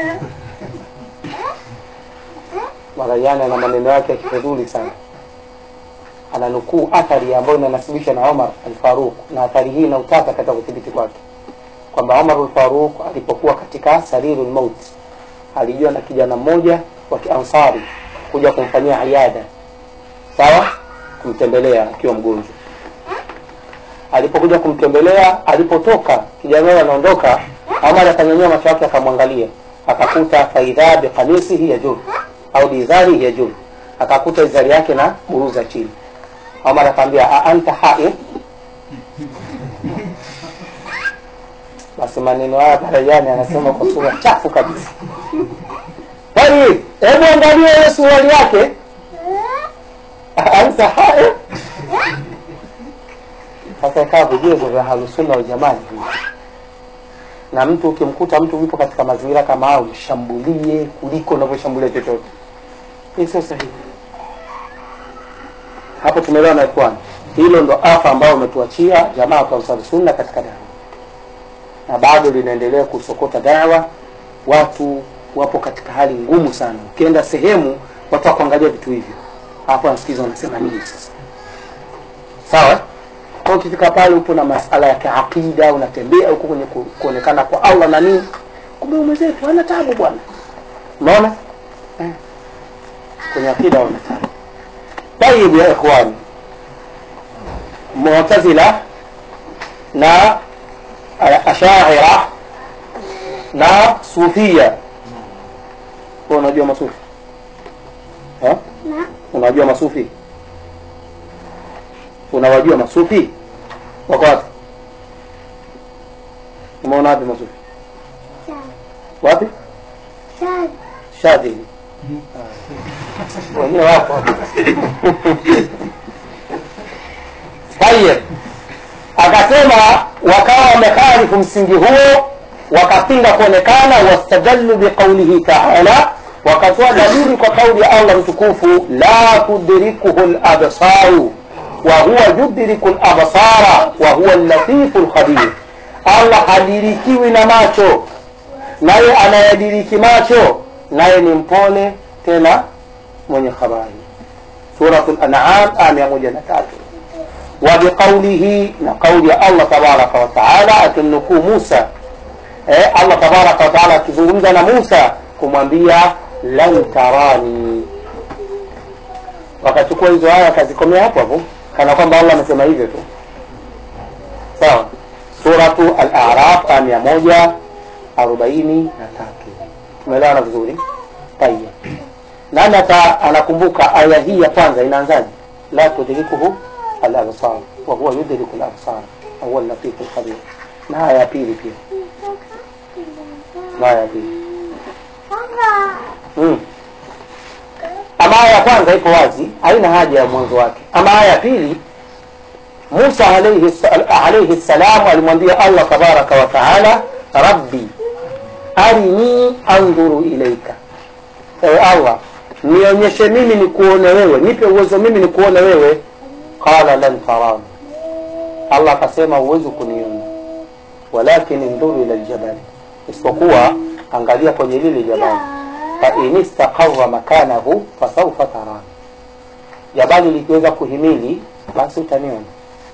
marajani ana maneno yake ya kifedhuli sana ananukuu athari ambayo inanasibishwa na omar alfaruq na athari hii ina utata katika kudhibiti kwake kwamba omar alfaruq alipokuwa katika sariru lmaut alijua na kijana mmoja wa kiansari kuja kumfanyia iada sawa kumtembelea akiwa mgonjwa alipokuja kumtembelea alipotoka kijana huyo anaondoka omar akanyanyua macho yake akamwangalia akakuta faidha bikamisihi yajur au biizari yajur akakuta izari yake na buruza chini omar akaambia "A anta haid basi maneno haya darajani anasema kwa sura chafu kabisa tayib hebu angalia hiyo suruali yake "A anta haid sasa ikawa vigezo vya halusunna waljamaa ni hivi na mtu ukimkuta mtu yupo katika mazingira kama hayo mshambulie kuliko unavyoshambulia chochote hii sio sahihi hapo tumeelewa na ikhwan hilo ndo afa ambayo umetuachia jamaa kwa ansari sunna katika dawa na bado linaendelea kusokota dawa watu wapo katika hali ngumu sana ukienda sehemu watu wakuangalia vitu hivyo hapo wanasikiza wanasema nini sasa sawa kwa ukifika pale upo na masala ya kiaqida unatembea huko kwenye ku- kuonekana kwa allah na nini kumbe mwenzetu hana tabu bwana unaona eh. kwenye akida wana tabu tayib ya ikhwani mu'tazila na eh, ashaira na sufia Wewe unajua masufi eh? unajua masufi unawajua masufi wako wapi umeona wapi masufi wapi shadili wengine wapo tayeb akasema wakawa wamekhalifu msingi huo wakapinga kuonekana wastadallu biqaulihi taala wakatoa dalili kwa kauli ya allah mtukufu la tudrikuhu labsaru wahuwa yudriku labsara wahuwa llatifu lkhabir allah hadirikiwi na macho naye anayadiriki macho naye ni mpole tena mwenye habari suratu lanam aya mia moja na tatu وبقوله نقول الله تبارك وتعالى akimnukuu Musa eh, Allah tabaraka wataala akizungumza na Musa kumwambia lan tarani, wakachukua hizo aya akazikomea hapo hapo, kana kwamba Allah amesema hivyo tu. Sawa, suratu Al-A'raf aya mia moja arobaini na tatu. Tumeelewana vizuri? Tayeb, nani ata anakumbuka aya hii ya kwanza inaanzaje? la tudrikuhu al-absar wa huwa yudriku al-absar wa huwa al-latif al-khabir. Na aya ya pili pia, na aya ya pili mm. Ama aya ya kwanza ipo wazi, haina haja ya mwanzo wake. Ama aya ya pili, Musa alayhi alayhi salam alimwambia Allah tabaraka wa taala, rabbi arini andhuru ilaika, ewe Allah nionyeshe mimi nikuone wewe, nipe uwezo mimi nikuone wewe. Qala lan tarani, Allah akasema huwezi kuniona, walakin indhuru ila ljabali, isipokuwa angalia kwenye lile jabali, fa in istaqarra makanahu fasaufa tarani, jabali likiweza kuhimili basi utaniona.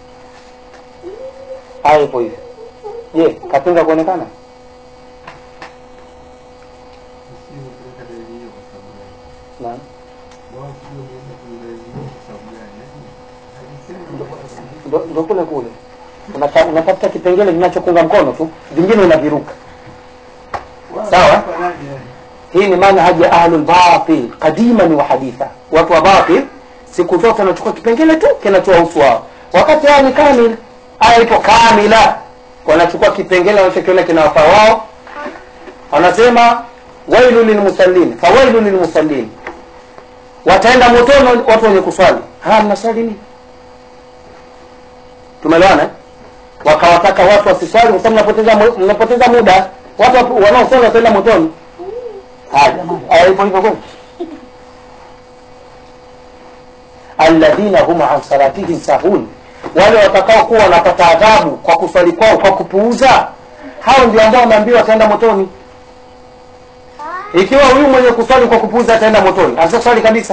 Aya ipo hivyo. Je, kapinga kuonekana? Naam. Ndo- ndo kule kule Unata- unatafuta kipengele kinachokunga mkono tu, vingine unaviruka. Sawa, hii ni manhaji ya ahlul qadiman wa haditha. Watu wa batil siku zote wanachukua kipengele tu kinachowahusu wao, wakati haya ni kamil aya ipo kamila wanachukua kipengele wanachokiona kinawafaa wao wanasema wailu lilmusallin fawailu lilmusallin wataenda motoni watu wenye kuswali haya mnaswali nini tumeelewana eh? wakawataka watu wasiswali kwa sababu mnapoteza mu- mnapoteza muda watu wanaoswali wataenda motoni haya jamani aya ipo hivyo kweli alladhina hum an salatihim sahun wale watakao kuwa wanapata adhabu kwa kuswali kwao kwa kupuuza hao ndio ambao wameambiwa wataenda motoni ikiwa huyu mwenye kuswali kwa kupuuza ataenda motoni asiswali kabisa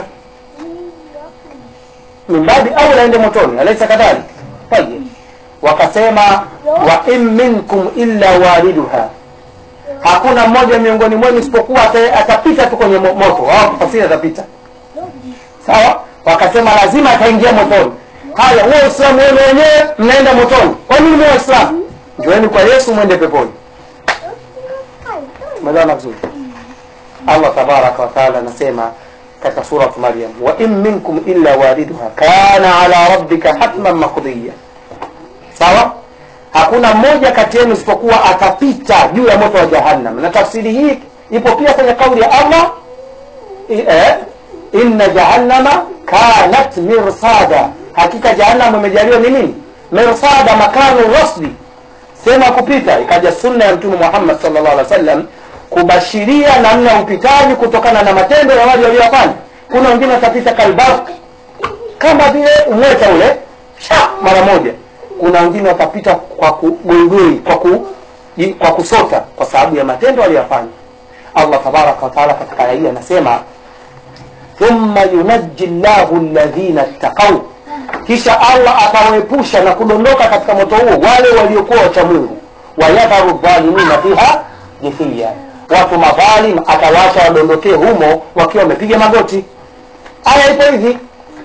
mimbadi au aende motoni alaisa kadhalik tayib wakasema wa in minkum illa waliduha hakuna mmoja miongoni mwenu isipokuwa ata- atapita tu kwenye mo- moto au kufasiri atapita sawa wakasema lazima ataingia motoni haya huo uislamu wenu wenyewe mnaenda motoni kwa nini mwe waislamu njoeni kwa yesu mwende peponi umeelewana vizuri allah tabaraka wataala anasema katika surat maryam wa in minkum illa waliduha kana ala rabbika hatman maqdiya sawa hakuna mmoja kati yenu isipokuwa atapita juu ya moto wa jahannam na tafsiri hii ipo pia kwenye kauli ya allah i- eh, inna jahannama kanat mirsada hakika jahannam imejaliwa ni nini mirsada makanu rasdi sehemu ya kupita ikaja sunna ya mtume muhammad sallallahu alaihi wasallam kubashiria namna ya upitaji kutokana na matendo ya wale waliofanya kuna wengine watapita kalbark kama vile umweta ule sha mara moja kuna wengine watapita kwa kugoigoi kwa, ku, i- kwa kusota kwa sababu ya matendo waliyofanya allah tabaraka wataala katika aya hii anasema thumma yunaji llahu alladhina ttaqau kisha allah atawaepusha na kudondoka katika moto huo wale waliokuwa wacha mungu wayadharu dhalimina fiha jithiya watu madhalim atawaacha wadondokee humo wakiwa wamepiga magoti aya ipo hivi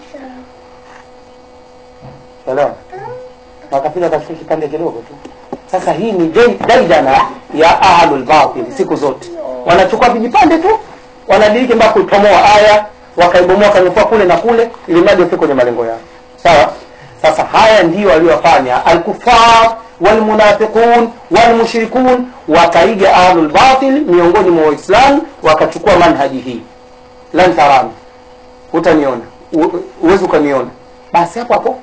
elewa wakapiga katika kipande kidogo tu sasa hii ni dai- daidana ya ahlul batil siku zote wanachukua vijipande tu wanadiriki mpaka kuipomoa aya wakaibomoa kanyofoa kule na kule ili mradi wafike kwenye malengo yao sawa sasa haya ndio waliofanya alkufar walmunafiqun walmushrikun wakaiga ahlul batil miongoni mwa waislamu wakachukua manhaji hii lan tarani hutaniona U- huwezi ukaniona basi hapo hapo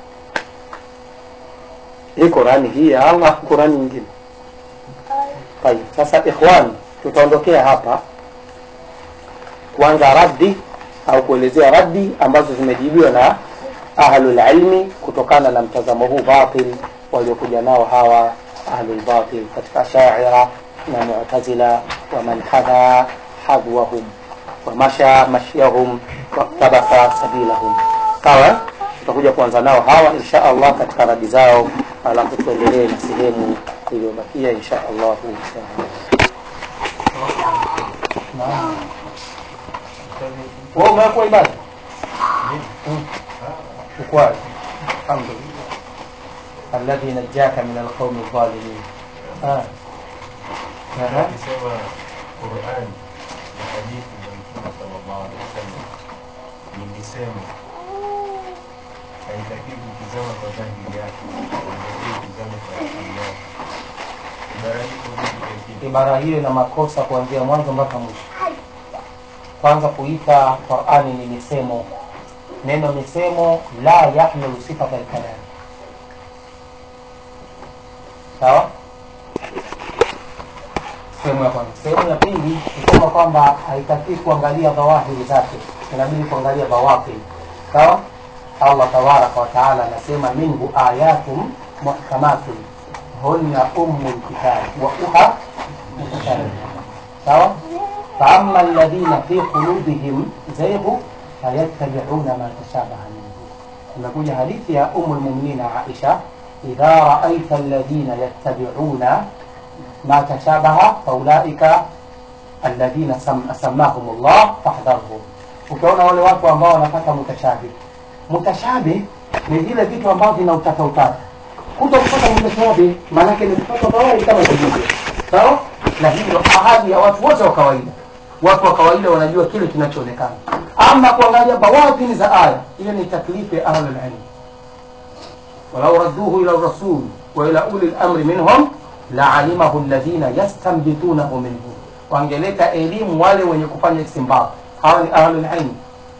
hii qurani hii ya allah qurani nyingine tayib sasa ikhwani tutaondokea hapa kuanza raddi au kuelezea raddi ambazo zimejibiwa na ahlulilmi kutokana na mtazamo huu batil waliokuja nao hawa ahlulbatil katika shaira na mutazila waman hadha hadwahum wamasha mashyahum watabaka sabilahum sawa eh? tutakuja kuanza nao hawa insha allah katika radi zao alafu tuendelee na sehemu iliyobakia insha allahu taala wewe umekuwa ibada ukwali alhamdulillah alladhi najaka min alqawmi adh-dhalimin ah aha Ukisema Qur'an na hadithi za Mtume sallallahu alaihi wasallam ni misemo, haitakiwi kutizama kwa dhahiri yake, inatakiwa kutizama kwa asili yake. Ibara hii iko vipi lakini? ibara hiyo ina makosa kuanzia mwanzo mpaka mwisho kwanza kuita qurani ni misemo neno misemo la yahmilu sifata lkalam sawa sehemu ya kwanza sehemu ya pili kusema kwamba haitakii kuangalia dhawahiri zake inabidi kuangalia dhawafiri sawa allah tabaraka wataala anasema minhu ayatum muhkamatun hunna ummu lkitabi wa uha mutashabihat sawa فأما الذين في قلوبهم زيغ فيتبعون ما تشابه منه imekuja hadithi ya umu lmuminina aisha idha raaita alladhina yattabiuna ma tashabaha faulaika alladhina sam- samahum llah fahdharhum ukiona wale watu ambao wanapata mutashabih mutashabih ni vile vitu ambavyo vina utata utata kuto kupata mutashabih maanake ni kupata kawaida kama zilivyo sawa na hivyo ahadi ya watu wote wa kawaida watu wa kawaida wanajua kile kinachoonekana ama kuangalia bawatini za aya ile ni taklifu ya ahlulilmi walau radduhu ila rasul wa ila uli lamri minhum laalimahu ladhina yastambitunahu minhum wangeleta elimu wale wenye kufanya istimbat hawa ni ahlulilmi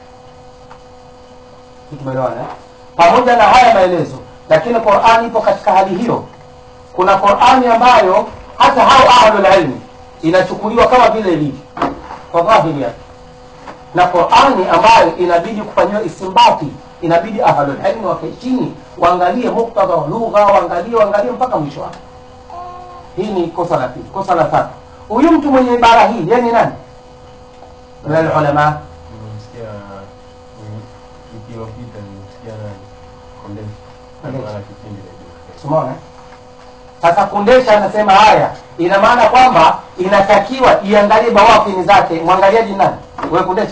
tumeelewana eh? pamoja na haya maelezo lakini qurani ipo katika hali hiyo kuna qurani ambayo hata hao ahlulilmi inachukuliwa kama vile ilivyo kwa dhahiri yake na qurani ambayo inabidi kufanyiwa istimbati inabidi ahlulilmi wakae chini waangalie muktadha wa lugha waangalie waangalie mpaka mwisho wake hii ni kosa la pili kosa la tatu huyu mtu mwenye ibara hii yeye ni nani min alulama Nimemsikia mm, wiki iliyopita nimemsikia nani Kondesi Kondesi. ana kipindi redio Umeona? Sasa kundesha anasema haya, ina maana kwamba inatakiwa iangalie bawafini zake. Mwangaliaji nani? Wewe kundesha?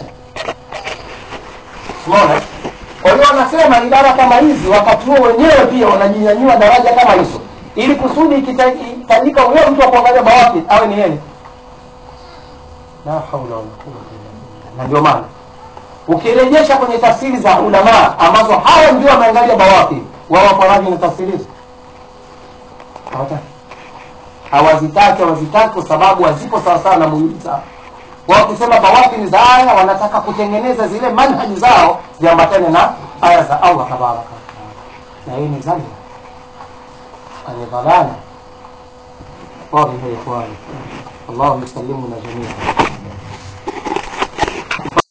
Umeona? Kwa hiyo wanasema idara kama hizi wakati huo wenyewe pia wanajinyanyua daraja kama hizo, ili kusudi ikitajika huyo mtu wa kuangalia bawafi awe ni yeye. La haula wala quwwata illa billah. Na ndio maana ukirejesha kwenye tafsiri za ulama ambazo hawa ndio wameangalia bawafi, wao wako radhi na tafsiri hizo hawataki hawazitaki hawazitaki kwa sababu hazipo sawasawa na muhimili zao wao wakisema bawafi ni za aya wanataka kutengeneza zile manhaji zao ziambatane na aya za allah tabaraka wataala na hii ni zalla ani dhalala wallahi ya ikhwani allahu yusallimuna jamia